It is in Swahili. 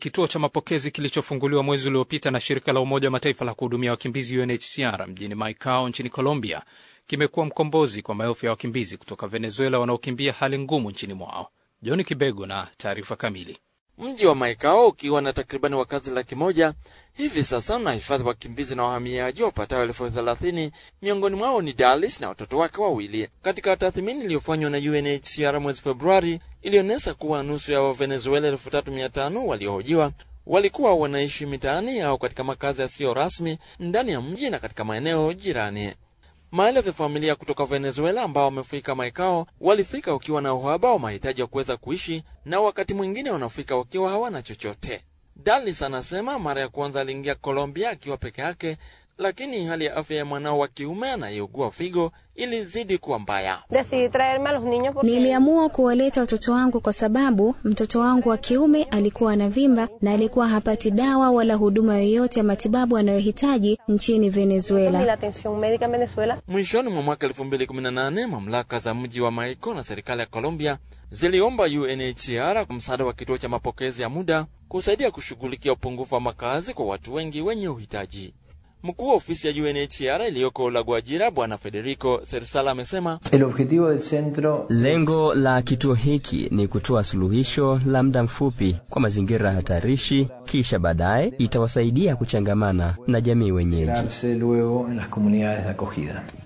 Kituo cha mapokezi kilichofunguliwa mwezi uliopita na shirika la Umoja wa Mataifa la kuhudumia wakimbizi UNHCR mjini Maicao nchini Colombia kimekuwa mkombozi kwa maelfu ya wakimbizi kutoka Venezuela wanaokimbia hali ngumu nchini mwao. John Kibego na taarifa kamili. Mji wa Maikao ukiwa na takribani wakazi laki moja hivi sasa unahifadhi wakimbizi na wahamiaji wapatao elfu thelathini. Miongoni mwao ni Dalis na watoto wake wawili. Katika tathmini iliyofanywa na UNHCR mwezi Februari, ilionyesha kuwa nusu ya Wavenezuela elfu tatu mia tano waliohojiwa walikuwa wanaishi mitaani au katika makazi yasiyo rasmi ndani ya mji na katika maeneo jirani. Maelfu ya familia kutoka Venezuela ambao wamefika Maikao walifika wakiwa na uhaba wa mahitaji ya kuweza kuishi na wakati mwingine wanafika wakiwa hawana chochote. Dalis anasema mara ya kwanza aliingia Colombia akiwa peke yake, lakini hali ya afya ya mwanao wa kiume anayeugua figo ilizidi kuwa mbaya. Niliamua kuwaleta watoto wangu kwa sababu mtoto wangu wa kiume alikuwa anavimba na alikuwa hapati dawa wala huduma yoyote ya matibabu anayohitaji nchini Venezuela. Mwishoni mwa mwaka 2018 mamlaka za mji wa Maico na serikali ya Colombia ziliomba UNHCR msaada wa kituo cha mapokezi ya muda kusaidia kushughulikia upungufu wa makazi kwa watu wengi wenye uhitaji. Mkuu wa ofisi ya UNHCR iliyoko La Guajira, Bwana Federico Sersala amesema lengo la kituo hiki ni kutoa suluhisho la muda mfupi kwa mazingira hatarishi, kisha baadaye itawasaidia kuchangamana na jamii wenyeji.